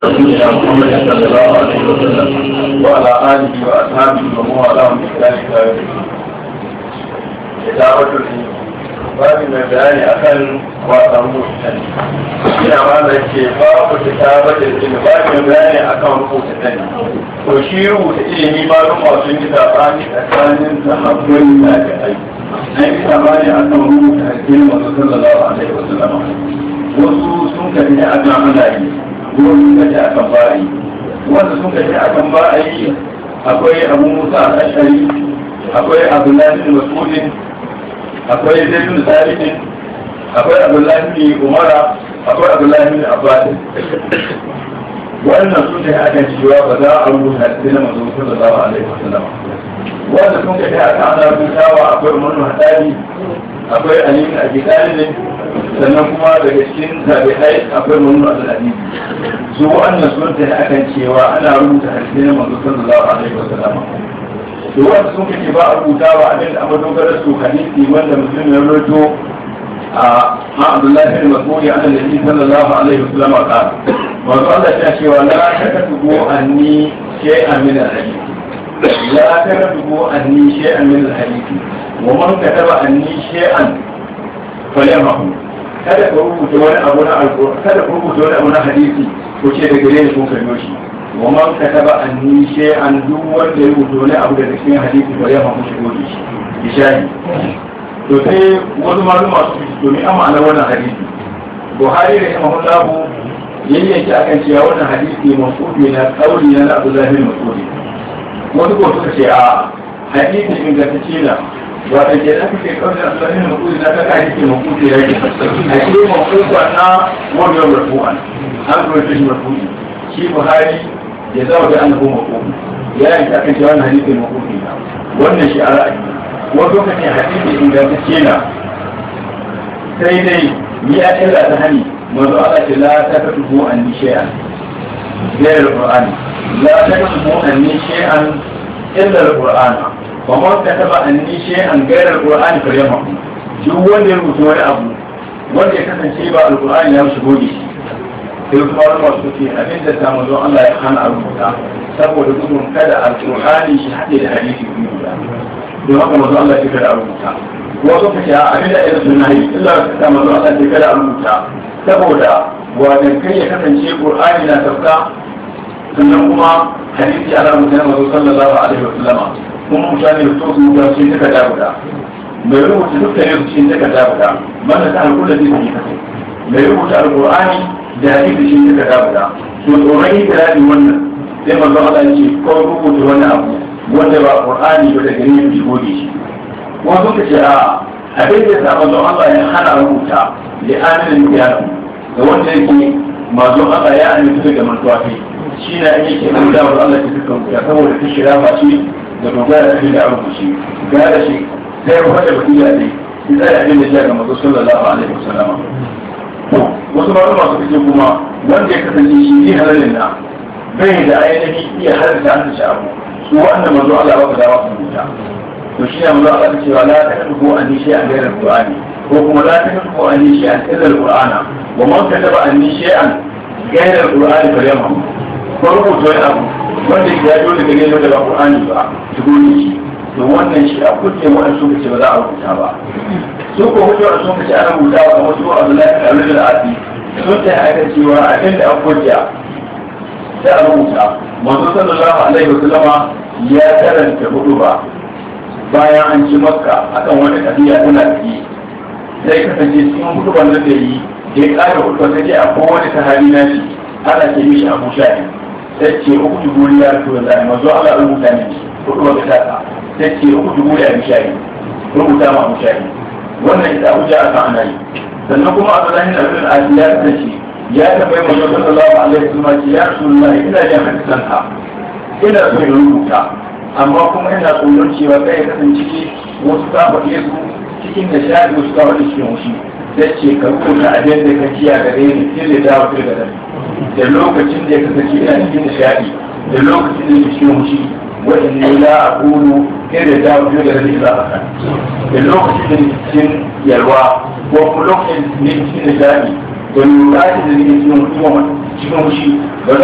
سيدنا محمد صلى الله عليه وسلم وعلى آله وأصحابه ومن والاهم بإحسان إلى يوم الدين. كتابة babu mai bayani akan wasan rubutan ina ma da ke babu kitaba da ilimi babu mai bayani akan rubuta sani to shi rubuta ilimi ma don masu yi sabani tsakanin sahabbai da ga ai an yi sabani akan rubuta hakkin masu sallallahu alaihi wasallam wasu sun kafi akan ana yi wasu sun kafi akan ba yi wanda sun kafi akan ba a yi akwai abu musa a ashari akwai abdullahi bin mas'udin akwai zaitun sabitin akwai abdullahi bin umara akwai abdullahi bin abbas wannan sun kai akan cewa ba za a rubuta hadisi na manzo sallallahu alaihi wasallam wanda sun kai akan ana rubutawa akwai umar hadari akwai ali bin abi talib sannan kuma daga cikin tabi'ai akwai umar al-hadid su wannan sun kai akan cewa ana rubuta hadisi na manzo sallallahu alaihi wasallam da wanda sun kace ba a rubuta ba abin da amma dogara su hadisi wanda musulmi ya roto a Abdullahi bin Mas'ud an Nabi sallallahu alaihi wasallam ka wato Allah ya ce wa la takatubu anni shay'an min al-hadith la takatubu anni shay'an min al-hadith wa man kataba anni shay'an falyamahu kada ku rubuta wani abu na alƙur'ani kada ku rubuta wani abu na hadisi ko ce da gare ni kun kallo shi ومن كتب عني شيئا duk wanda ya rubuta wani abu da cikin hadisi ba ya famu shigo da shi bishani to sai wasu maluma su fi domin an ma'ana wannan hadisi buhari da imam lahu yayyanki akan cewa wannan hadisi masuudi na kauli na abdullahi bin masudi wasu ko suka ce a hadisi ingantacce na wata ke da kake kauli na abdullahi bin masudi na kaka hadisi masuudi ya ke hadisi masuudi na wannan rafu'an an rubuta shi rafu'i shi buhari ya zama da annabu makofi ya yi ta kan cewa hadisin makofi na wannan shi a ra'ayi wani lokacin hadisi ingantacce na sai dai ni a illa ta hani manzo Allah ce la ta ka tuhu an ni shay'an غير القرآن لا تكتبوا أني شيئا إلا القرآن ومن كتب أني شيئا غير القرآن فليمحو duk wanda ya rubuta wani abu wanda ya kasance ba alkur'ani ya shigo da shi sai kuma wani masu ce abin da samu don Allah ya hana a rubuta saboda gudun kada alƙur'ani shi haɗe da hadisi biyu guda don haka mazu Allah ce kada a rubuta wasu ka ce abin da irin suna yi illa ka sa mazu Allah ce kada a rubuta saboda wajen kai ya kasance ƙur'ani na tafka sannan kuma hadisi ana rubuta na mazu sallallahu alaihi wa sallama kuma mutane da so su rubuta su yi takarda guda mai rubuta dukkanin su cikin takarda guda mana ta alƙulla zai yi kasai mai rubuta alƙur'ani da hadisi shi suka dabuda to tsoron ikirari wannan sai manzo Allah ce ko rubuta wani abu wanda ba Qur'ani ba da gare shi gode shi ko suka ce a abin da sa manzo Allah ya hana rubuta da aminin kiyama ga wanda yake manzo Allah ya amince da mantuwa kai shi na yake rubuta wa Allah ta suka rubuta saboda ta shira ba shi da dogara da da rubuci gara shi sai wanda ba iya dai sai abin da ya ga manzo sallallahu alaihi wasallam wasu masu masu fice kuma wanda ya kasance shi ne halalin na bai da ainihi iya halarta an shi abu su wannan mazu Allah ba ka dawa su rubuta to shi ne mazu Allah ta cewa la ta kadu ko an shi an gairar Qur'ani ko kuma la ta kadu ko an shi an ilal Qur'ana wa man kataba an shi an gairar Qur'ani fa yamma ko rubuta wani abu wanda ya dole da gairar da ba Qur'ani ba su gode shi to wannan shi a kuce wa'an suka ce ba za a rubuta ba su ko hujjo a sun kace ana rubuta wa kamar su Abdullahi da Abdul Asi sun ta aika cewa abin da an hujja sai a rubuta manzo sallallahu alaihi wa sallama ya karanta hudu ba bayan an ci makka akan wani kabiya tana ciki sai kasance cikin hudu ban da yi ya kara hudu ba sai a kowane sahabi na shi ana ce mishi abu shahi sai ce uku dubu ya to da manzo Allah rubuta ne hudu ba ta sai ce uku dubu ya mishayi rubuta ma mishayi wannan ita hujja aka ana yi sannan kuma Abdullahi bin Abdul Aziz ya kace ya tambayi manzo sallallahu alaihi wasallam ce ya Rasulullahi ina da hadisan ka ina so in rubuta amma kuma ina tsoron cewa kai ya kasance wasu ka faɗe su cikin da shaɗi wasu ka faɗe cikin wushi sai ce ka rubuta abin da ka kiya gare ni sai da dawo sai da da lokacin da ya kasance ina cikin nishaɗi da lokacin da ya cikin wushi wa'inni la aqulu sai da dawo sai da za a kan da lokacin da cikin yalwa ko kuma lokacin da cikin nishaɗi da lokacin da cikin cikin wushi